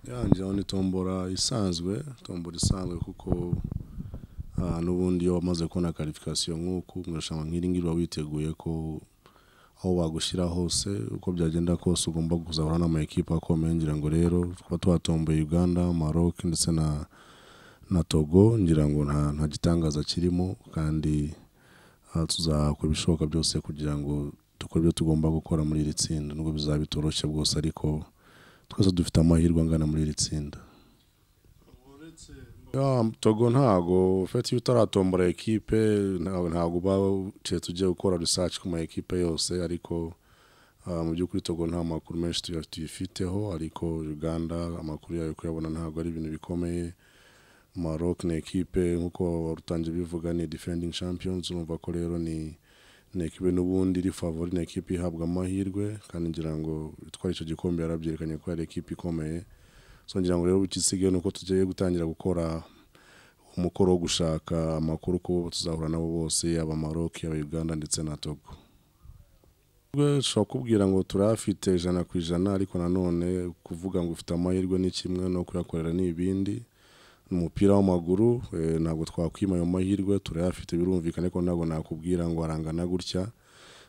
yanjyeho ni tombora isanzwe tombora isanzwe kuko ah, n'ubundi iyo wamaze kubona karifikasiyo nk'uku mu irushanwa nk'iri ngiri uba witeguye ko aho bagushyira hose uko byagenda kose ugomba kuzahura n'amakipe akomeye ngira ngo rero tuba twatomboye uganda maroc ndetse na na togo ngira ngo nta nta gitangaza kirimo kandi ah, tuzakora ibishoboka byose kugira ngo dukore ibyo tugomba gukora muri iri tsinda nubwo bizaba bitoroshye bwose ariko twese dufite amahirwe angana muri iri tsinda uretse Ya, togo ntago fete iyo utaratombora ekipe ntago ntago uba uciye tugiye gukora research ku ma ekipe yose ariko ah, mu by'ukuri togo nta makuru menshi tuya- tuyifiteho ariko uganda amakuru yayo kuyabona ntago ari ibintu bikomeye maroc ni ekipe nk'uko warutangiye bivuga ni defending champions urumva ko rero ni ni ekipe n'ubundi iri favori ni ekipe ihabwa amahirwe kandi ngira ngo itwara icyo gikombe yarabyerekanye ko yari ekipe ikomeye so ngira ngo rero ikisigaye ni uko tugiye gutangira gukora umukoro wo gushaka amakuru ku bo tuzahura nabo bose yaba maroc yaba uganda ndetse na togo Twe dushobora kubwira ngo turafite ijana ku ijana ariko nanone kuvuga ngo ufite amahirwe ni kimwe no kuyakorera ni ibindi ni umupira w'amaguru eh, ntabwo twakwima ayo mahirwe turayafite birumvikana ariko ntabwo nakubwira ngo arangana gutya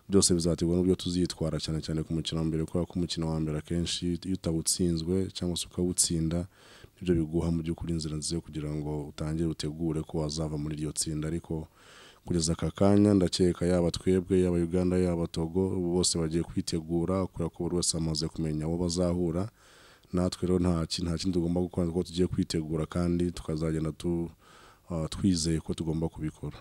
byose bizaterwa n'uburyo tuzitwara cyane cyane ku mukino wa mbere kubera ko umukino wa mbere akenshi iyo utawutsinzwe cyangwa se ukawutsinda nibyo biguha mu by'ukuri inzira nziza yo kugira ngo utangire utegure ko wazava muri iryo tsinda ariko kugeza aka kanya ndakeka yaba twebwe yaba uganda yaba togo bose bagiye kwitegura kubera ko buri wese amaze kumenya abo bazahura natwe rero nta ki- nta kindi tugomba gukora kuko tugiye kwitegura kandi tukazagenda tu, ah, twizeye ko tugomba kubikora